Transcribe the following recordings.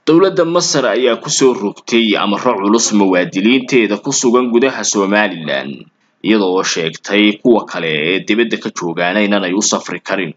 dowladda masar ayaa kusoo rogtay amaro culus muwaadiniinteeda ku sugan gudaha somalilan iyada oo sheegtay kuwa kale ee dibadda ka joogaana inanay u safri karin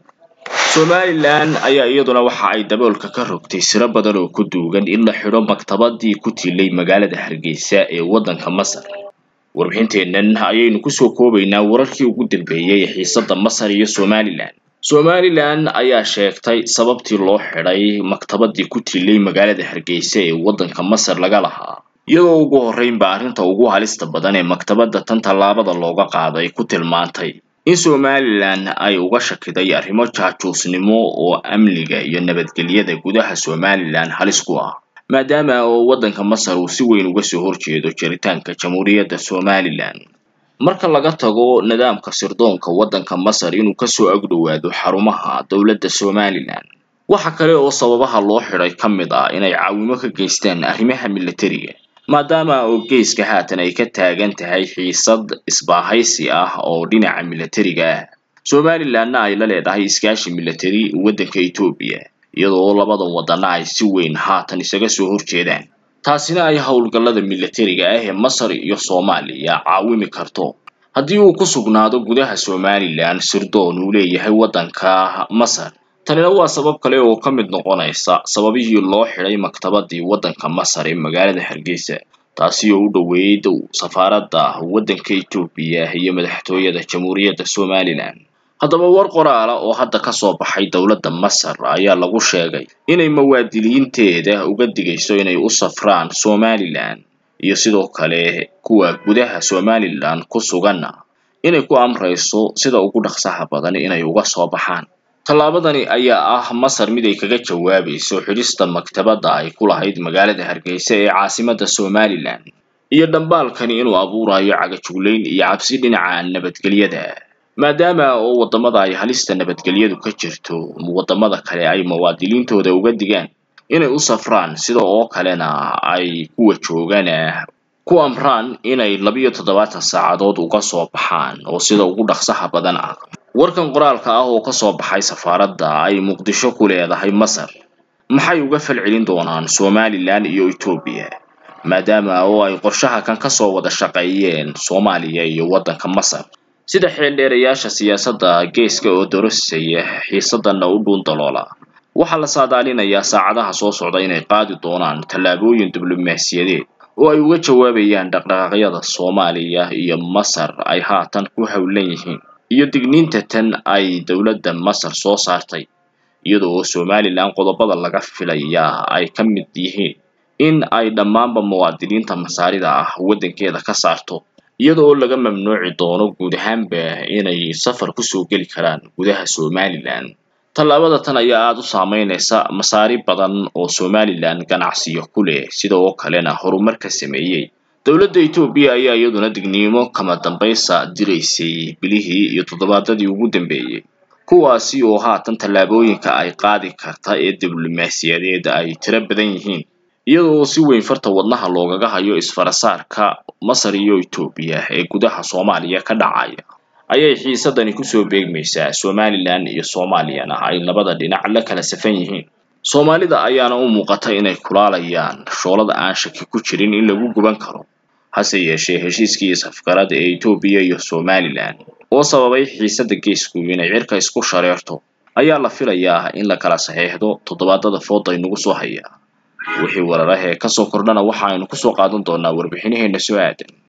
somalilan ayaa iyaduna waxa ay daboolka ka rogtay siro badan oo ku duugan in la xidho maktabadii ku tilay magaalada hargeysa ee waddanka masar warbixinteennan ayaynu kusoo koobaynaa wararkii ugu dambeeyey ee xiisadda masar iyo somalilan somalilan ayaa sheegtay sababtii loo xidhay maktabadii ku tilay magaalada hargeysa ee waddanka masar laga lahaa iyadoo ugu horreynba arrinta ugu halista badan ee maktabadda tan tallaabada looga qaaday ku tilmaantay in somalilan ay uga shakiday arrimo jaajuusnimo oo amniga iyo nabadgelyada gudaha somalilan halis ku ah maadaama oo waddanka masar uu si weyn uga soo horjeedo jiritaanka jamhuuriyadda somalilan marka laga tago nidaamka sirdoonka waddanka masar inuu kasoo agdhowaado xarumaha dowladda somalilan waxa kale oo sababaha loo xidhay ka mid ah inay caawimo ka geystaan arrimaha militariga maadaama oo geeska haatan ay ka taagan tahay xiisad isbaahaysi ah oo dhinaca militariga ah somalilanna ay la leedahay iskaashi militari waddanka etoobiya iyadoo labadan wadana ay si weyn haatan isaga soo horjeedaan taasina ay howlgallada militariga ah ee masar iyo soomaaliya caawimi karto haddii uu ku sugnaado gudaha somalilan sirdoon uu leeyahay waddanka masar tanina waa sabab kale oo ka mid noqonaysa sababihii loo xidhay maktabadii waddanka masar ee magaalada hargeysa taasi oo u dhoweyd safaaradda waddanka etoobiya iyo madaxtooyada jamhuuriyadda somalilan haddaba war qoraala oo hadda kasoo baxay dowladda masar ayaa lagu sheegay inay muwaadiniinteeda uga digayso inay u safraan somalilan iyo sidoo kale kuwa gudaha somalilan ku suganna inay ku amrayso sida ugu dhaqsaha badan inay uga soo baxaan tallaabadani ayaa ah masar mid ay kaga jawaabayso xidhista maktabadda ay ku lahayd magaalada hargeysa ee caasimadda somalilan iyo dhambaalkani inuu abuurayo cagajuglayn iyo cabsi dhinaca nabadgelyada maadaama oo waddamada ay halista nabadgelyadu ka jirto waddamada kale ay muwaadiniintooda uga digaan inay u safraan sida oo kalena ay kuwa joogana ku amraan inay labiyo toddobaatan saacadood uga soo baxaan oo sida ugu dhaqsaha badan ah warkan qoraalka ah oo kasoo baxay safaaradda ay muqdisho ku leedahay masar maxay uga falcelin doonaan somalilan iyo etoobiya maadaama oo ay qorshaha kan kasoo wada shaqeeyeen soomaaliya iyo waddanka masar sida xeeldheerayaasha siyaasadda geeska oo dorosaya xiisadana u dhuun daloola waxaa la saadaalinayaa saacadaha soo socda inay qaadi doonaan tallaabooyin diblomaasiyadeed oo ay uga jawaabayaan dhaqdhaqaaqyada soomaaliya iyo masar ay haatan ku howlan yihiin iyo digniinta tan ay dowladda masar soo saartay iyada oo somalilan qodobada laga filayaa ay ka mid yihiin in ay dhammaanba muwaadiniinta masaarida ah waddankeeda ka saarto iyada oo laga mamnuuci doono guud ahaanba inay safar kusoo geli karaan gudaha somalilan tallaabada tan ayaa aada u saameynaysa masaari badan oo somalilan ganacsiyo ku leh sida oo kalena horumar ka sameeyey dowladda etoobiya ayaa iyaduna digniimo kama dambaysa diraysay bilihii iyo toddobaadadii ugu dambeeyey kuwaasi oo haatan tallaabooyinka ay qaadi karta ee diblomaasiyadeed ay tiro badan yihiin iyada oo si weyn farta wadnaha loogaga hayo isfarasaarka masar iyo etoobiya ee gudaha soomaaliya ka dhacaya ayay xiisadani kusoo beegmaysaa somalilan iyo soomaaliyana ay labada dhinac la kala safan yihiin soomaalida ayaana u muuqata inay kulaalayaan shoolada aan shaki ku jirin in lagu guban karo hase yeeshee heshiiskii safgarada ee etoobiya iyo somalilan oo sababay xiisadda geesku inay cirka isku shareerto ayaa la filayaa in la kala saxeexdo toddobaadada fooda inagu soo haya wixii wararahee kasoo kordhana waxa aynu kusoo qaadan doonaa warbixinaheena soo aadan